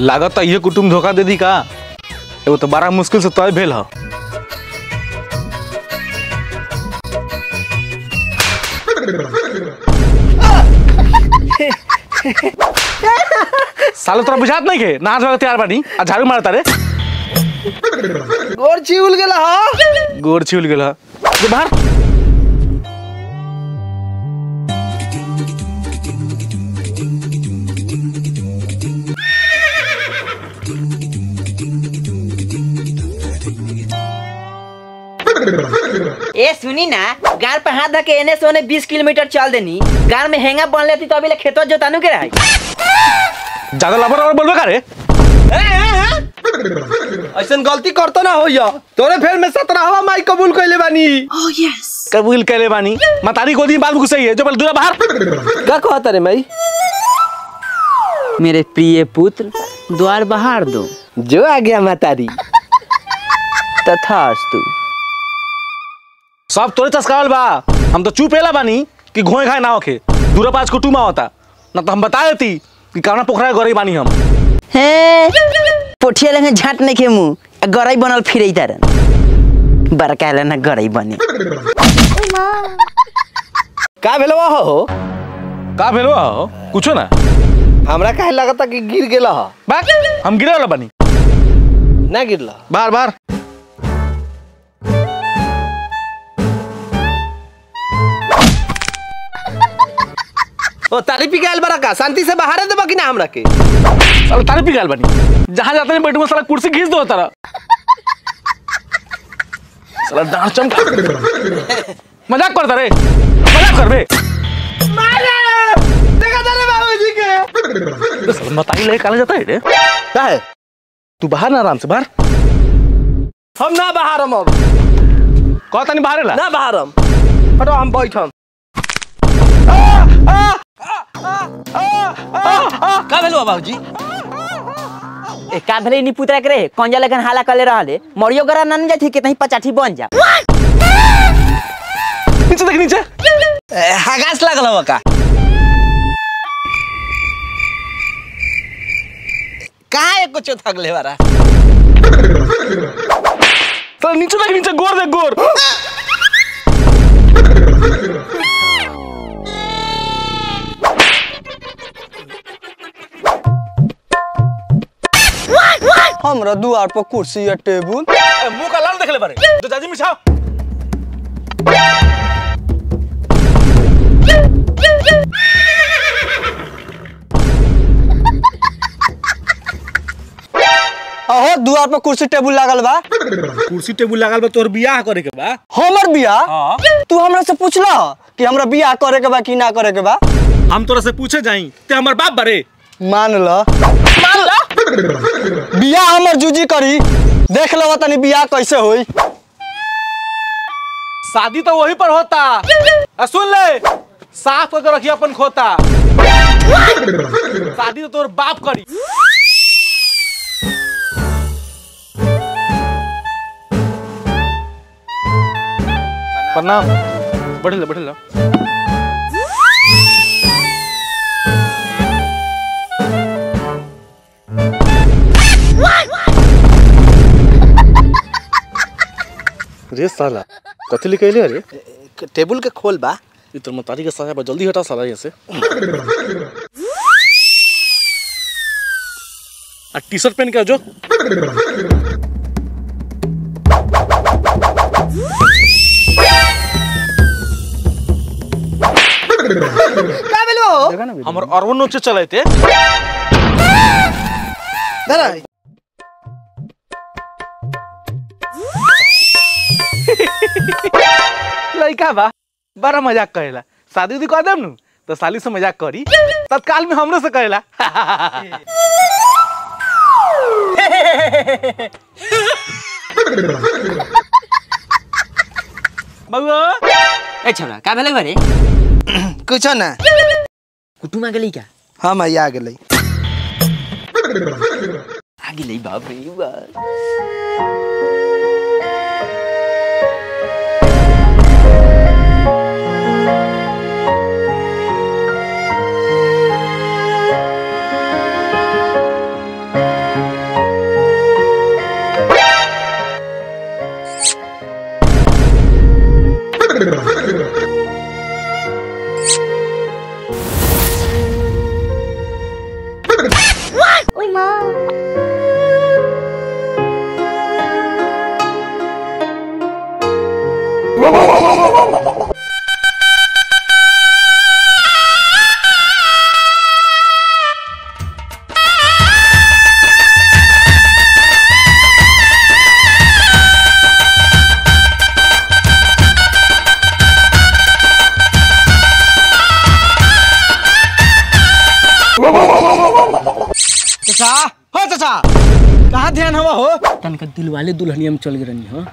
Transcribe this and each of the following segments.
लागत ये कुटुम धोखा दे दी का एगो तो बड़ा मुश्किल से तय भेल ह सालो तोरा बुझात नहीं के नहा धोके तैयार बानी आ झाड़ू मारता रे गोर चिउल गेला ह गोर छिल गेल ह जे बाहर ए सुनी ना गार पे हाथ धके एने से ओने 20 किलोमीटर चल देनी गार में हेंगा बन लेती तो अभी ले खेतवा जोतानु के रही ज्यादा लबर और बोलबे का रे ऐसन गलती करतो ना होइया तोरे फेर में सत्रहवा माई कबूल कइले बानी कबूल कैले बानी मतारी गोदी में बाल घुसई है जो बोल दूरा बाहर का कहत रे माई मेरे प्रिय पुत्र द्वार बहार दो जो आ गया मातारी तथास्तु सब तोरे चस्कावल बा हम तो चुप एला बानी कि घोए घाए ना होखे दूरा पाँच को टूमा होता ना तो हम बता देती कि कावना पोखरा गरी बानी हम हे पोठिया लगे झाट नहीं के मुंह गरई बनल फिरे तारन बड़का ले ना गरई बने का भेलवा हो का भेलो हो कुछो ना हमरा काहे लगता कि गिर गेला ह बाक हम गिरे वाला बानी ना गिरला बाहर बाहर ओ तारी पी गइल बड़ा का शांति से बाहर देबा कि ना हमरा के साला तारे पी गाल बानी जहाँ जाते नहीं बैठूंगा साला कुर्सी खींच दो तारा साला डांस चमका मजाक करता रे मजाक कर बे देखा तारे बाबूजी के तो साला बताई ले काले जाता है रे का है तू बाहर ना आराम से बाहर हम ना बाहर हम अब कहता नहीं बाहर ला ना बाहर हम हटो हम बैठम का भेलवा बाबूजी ए का भले नी पुतरा के रे कंजा लगन हाला करले रहले मरियो गरा नन जाथी के तही पचाठी बन जा नीचे देख नीचे हगास लागल हवा का कहाँ एक कुछ थकले बारा तो नीचे देख नीचे गोर देख गोर हमरा दुआर पर कुर्सी या टेबुल ए, मुंह का लाल देख ले बारे तो जाजी मिछाओ अहो दुआर पर कुर्सी टेबुल लागल बा कुर्सी टेबुल लागल बा तोर बियाह करे के बा हमर बियाह हां तू हमरा से पूछला कि हमरा बियाह करे के बा कि ना करे के बा हम तोरा से पूछे जाई ते हमर बाप बारे मान ल मान ल बियाह हमर जूजी करी देख लो तनी बियाह कैसे होई शादी तो वही पर होता आ, सुन ले साफ करके रखिए अपन खोता शादी तो तोर बाप करी प्रणाम बढ़ ले बढ़ ले रे साला कथी लिखे रे टेबुल के खोल बा ये तो मतारी के साया बा जल्दी हटा साला यहाँ से आ टी शर्ट पहन के आ जो का भेलो हमर अरवन नोचे चले थे धरा लड़का बा बड़ा मजाक करेला शादी उदी कर देम नु तो साली से मजाक करी तत्काल में हमरो से करेला बउआ ए छोरा का भेले घरे कुछ ना कुटुमा गेली का हम आ गेलै आ गेली बाप रे बाप Uy, ma. चाचा हो चाचा कहाँ ध्यान हवा हो तनका दिल वाले दुल्हनिया में चल गए रहनी हो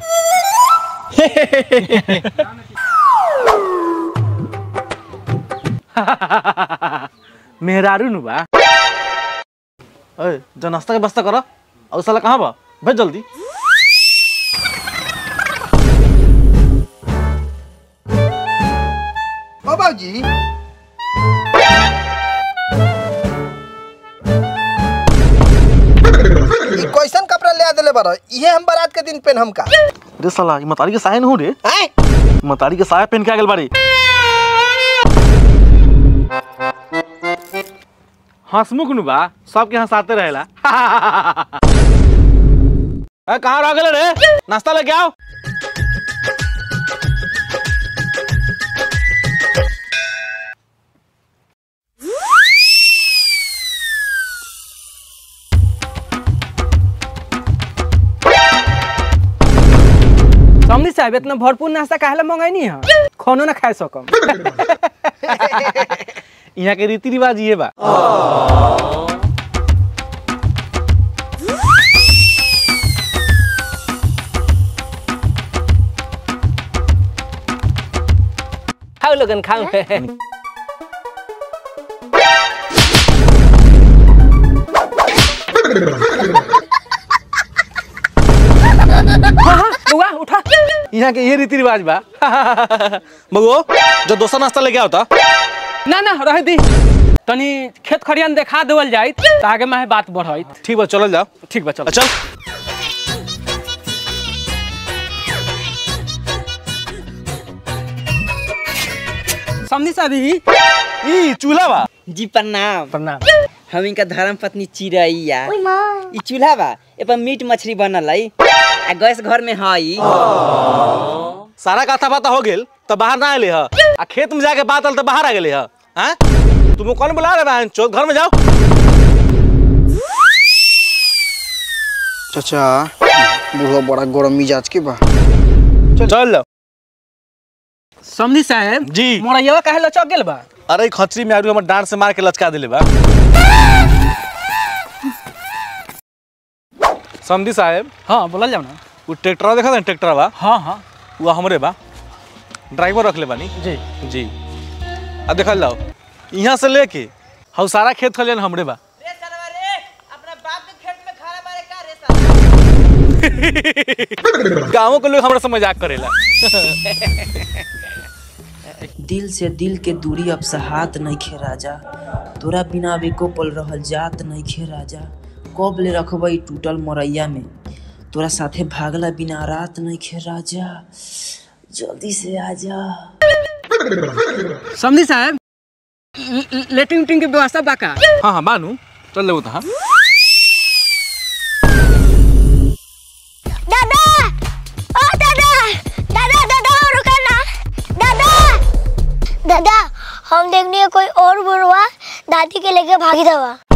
मेहरारू नु बा ओए जो नाश्ता के बस्ता करो और साला कहाँ बा भेज जल्दी ओ बाबूजी ई कैसन कपड़ा ले देले बारो इहे हम बारात के दिन पहन हमका अरे साला ये मतारी के साया न हो रे हैं मतारी के साया पहन के आ गेल बाड़ी हंसमुख नु बा सबके हंसाते रहेला ए कहाँ रह गेले रे नाश्ता लेके आओ समझी साहब इतना भरपूर नाश्ता काहे मंगाई है खानो ना खाए सकम यहाँ के रीति रिवाज ये बा खाओ लोगन खाओ हाँ, हाँ, बउआ उठा यहाँ के ये रीति रिवाज बा बगो जो दोसर नाश्ता लेके आओ ता ना ना रह दी तनी खेत खरियान देखा देवल जाइत त आगे में बात बढ़त ठीक बा चलल जाओ ठीक बा चल चल समझी साहब ही ई चूल्हा बा जी प्रणाम प्रणाम हम इनका धर्म पत्नी चिड़ैया Uy, ma. ई चूल्हा बा ए पर मीट मछली बनल है आ गैस घर में हई सारा कथा बाता हो गेल तो बाहर ना आले ह आ खेत में जाके बात आल तो बाहर आ गेले ह हैं तुम कौन बुला रहे बहन चो घर में जाओ चाचा बूढ़ा बड़ा गरम मिजाज के बा चल चल जाओ समझी साहब जी मोरैया काहे लचक गेल बा अरे ई खचरी में आरू हमर डांट से मार के लचका दिले बा समधी साहब हाँ बोलल जाओ ना वो ट्रैक्टर देखा था ट्रैक्टर बा हाँ हाँ वो हमरे बा ड्राइवर रख ले बानी जी जी अब देखल जाओ यहाँ से लेके हौ सारा खेत खलियान हमरे बा गाँवों के लोग हमरा से मजाक करेला दिल से दिल के दूरी अब सहात नइखे राजा तोरा बिना अब एको पल रहल जात नइखे राजा कब ले रखबै टूटल मोरैया में तोरा साथे भागला बिना रात नइखे राजा जल्दी से आजा समझी साहब ल- ल- लेटिंग उटिंग के व्यवस्था बा का हाँ हाँ बानू चल ले हाँ दादा ओ दादा दादा दादा रुका ना दादा दादा हम देखने कोई और बुढ़वा दादी के लेके भागी दवा